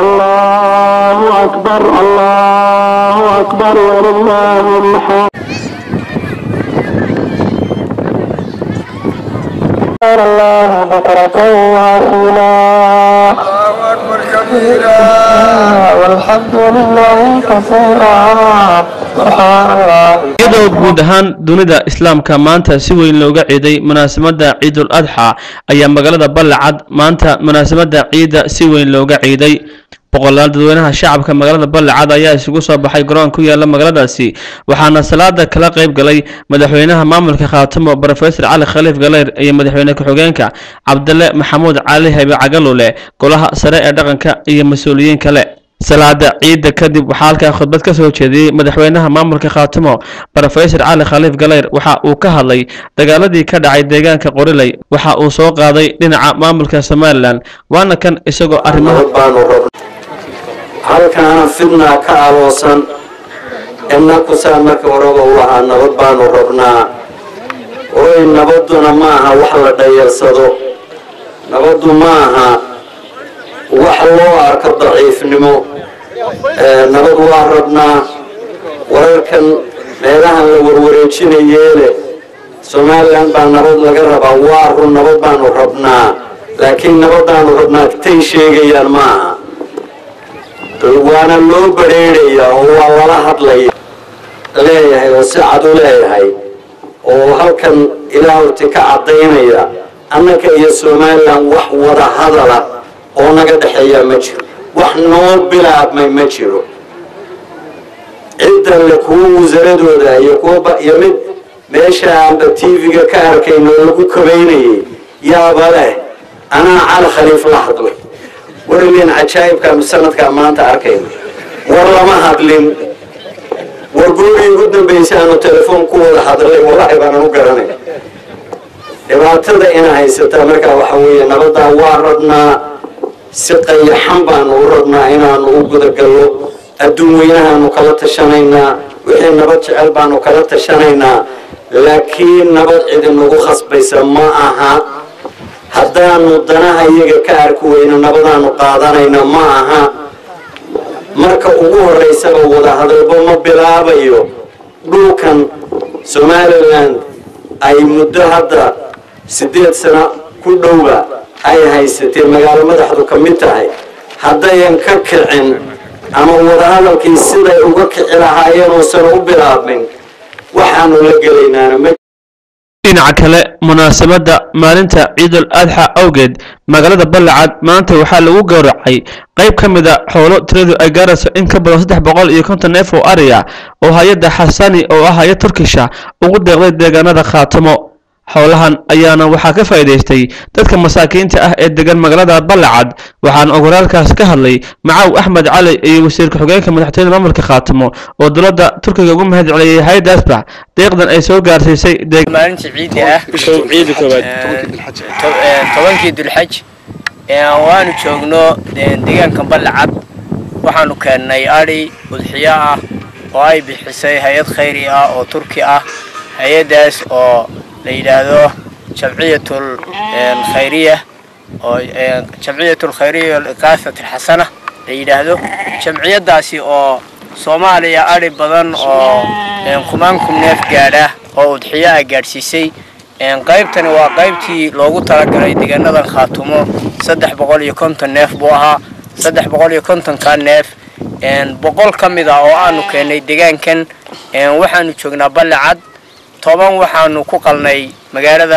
الله أكبر الله أكبر ولله الحمد الله بكرة وأصيلا والحمد لله كثيرا سبحان الله iyadoo guud ahaan dunida islaamka maanta si weyn looga ciiday munaasabadda ciidul adxa ayaa magaalada ballacad maanta munaasabadda ciidda si weyn looga ciiday boqolaal dadweynaha shacabka magaalada ballacad ayaa isugu soo baxay garoon ku yaala magaaladaasi waxaana salaada kala qayb galay madaxweynaha maamulka khaatimo brofesor cali khaliif galeyr iyo madaxweyne ku-xigeenka cabdale maxamuud cali habe cagalule golaha sare ee dhaqanka iyo mas-uuliyiin kale salaada ciidda kadib waxaa halkaa khudbad ka soo jeediyey madaxweynaha maamulka khaatimo brofesor cali khaliif galeyr waxa uu ka hadlay dagaaladii ka dhacay deegaanka qoriley waxa uu soo qaaday dhinaca maamulka somalilan waana kan isagoo arrimaha nabad baanu rabnaa halkaana fidnaa ka aloosan innakusaa marka horeba u lahaa nabad baanu rabnaa oy nabadduna ma aha wax la dhayarsado nabaddu ma aha wax loo arko daciifnimo ee nabad waa rabnaa wararkan meelahan la warwareejinayeele somalilan baa nabad laga rabaa waa run nabad baanu rabnaa laakiin nabadaanu rabnaa tay sheegayaan ma aha waana loo badrheedhayaa oo waa lala hadlaya leeyahay oo si cad u leeyahay oo halkan ilaa horti ka caddaynaya annaka iyo somalilan wax wada hadala oo naga dhexeeyaa ma jiro wax noo bilaabmay ma jiro ciddan le kuwa wasaaradooda iyo kuwa iyo mid meesha aanba tv-ga ka arkayn oo lagu kabaynayay yaaba leh anaa cali khaliif la hadlay welileen cajaa'ibkaanu sanadkaa maanta arkayno war lama hadlin war goorii ugu dambaysa aanu telefoon ku wada hadlay wallaahi baanan u garanay dhibaatada ina haysataa markaa waxa weeye nabaddaa waa rabnaa si qayaxan baanu u rabnaa inaanu u gudagallo adduun weynahaanu kala tashanaynaa wixii nabad jecel baanu kala tashanaynaa laakiin nabad cidinugu khasbaysa ma aha haddaanu danaha iyaga ka arki weyno nabadaanu qaadanayna ma aha marka ugu horeysaba wadahadalba ma bilaabayo dhulkan somalilan ay muddo hadda siddeed sano ku dhowba ay haysatee magaalo madaxdu ka mid tahay haddayan ka kicin ama wadahadalkii siday uga kici lahaayeen uusan u bilaabmin waxaanu la gelaynaana ma dhinaca kale munaasabadda maalinta ciidul adxa awgeed magaalada ballacad maanta waxaa lagu gowracay qayb ka mid a xoolo tiradu ay gaarayso in ka badan saddex boqol iyo konton neef oo ariya oo hay-adda xasani oo ah hay-ad turkisha ugu deeqday deegaanada khaatimo xoolahan ayaana waxaa ka faa'iidaystay dadka masaakiinta ah ee degan magaalada ballacad waxaana ogolaalkaas ka hadlay macaw axmed cali iyo wasiir ku-xigeenka madaxtooyada maamulka khaatimo oo dowladda turkiga ugu mahad celiyey hay-addaasba deeqdan ay soo gaarsiisay maalinta ciidda ah ciida koowaad tobankii dulxaj waanu joogno deegaanka ballacad waxaanu keennay adhi udxiyo ah oo ay bixisay hay-ad khayri ah oo turki ah hay-addaas oo la yidhaahdo jamciyatul khayriya oo jamciyatul khayriya liqaafat alxasana la yidhaahdo jamciyaddaasi oo soomaaliya adhi badan oo kumaan kun neef gaadha oo udxiyo ah gaadhsiisay qaybtani waa qaybtii loogu talagalay deegaanadan khaatumo saddex boqol iyo konton neef buu ahaa saddex boqol iyo kontonka neef boqol ka mid ah oo aanu keennay deegaankan waxaanu joognaa ballacad toban waxaanu ku qalnay magaalada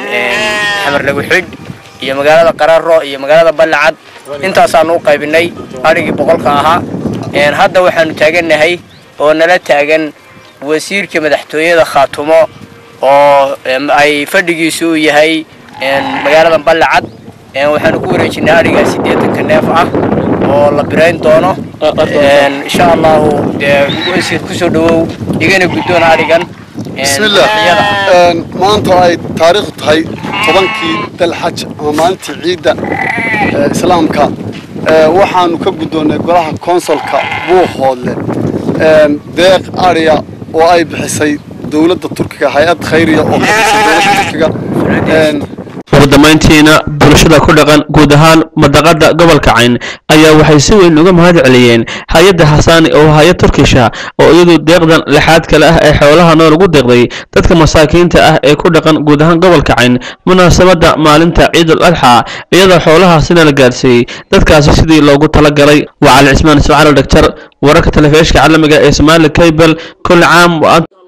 xamar lagu xidh iyo magaalada qararo iyo magaalada ballacad intaasaanu u qaybinay adhigii boqolka ahaa hadda waxaanu taagannahay oo nala taagan wasiirka madaxtooyada khaatumo oo ay fadhigiisu u yahay magaalada ballacad waxaanu ku wareejinay adhigaa siddeetanka neef ah oo la birayn doono insha allahu dee wasiir kusoo dhawow igana guddoon adhigan bismillaah maanta ay taariikhdu tahay tobankii dalxaj ama maalintii ciidda islaamka waxaanu ka guddoonnay golaha konsolka buuhoodle deeq ariya oo ay bixisay dowladda turkiga hay-ad khayriya oo ka tirsan dowladda turkiga ugu dambayntiina bulshada ku dhaqan guud ahaan madaqada gobolka cayn ayaa waxay si weyn uga mahad celiyeen hay-adda hasaani oo hay-ad turkisha oo iyadu deeqdan lixaad kale ah ee xoolaha nool ugu deeqday dadka masaakiinta ah ee ku dhaqan guud ahaan gobolka cayn munaasabada maalinta ciidul adxa iyadoo xoolahaasina la gaarsiiyey dadkaasi sidii loogu talagalay waa cali cismaan ismaaciil dhagjar wararka telefishka caalamiga ee somaali cable kul caam wa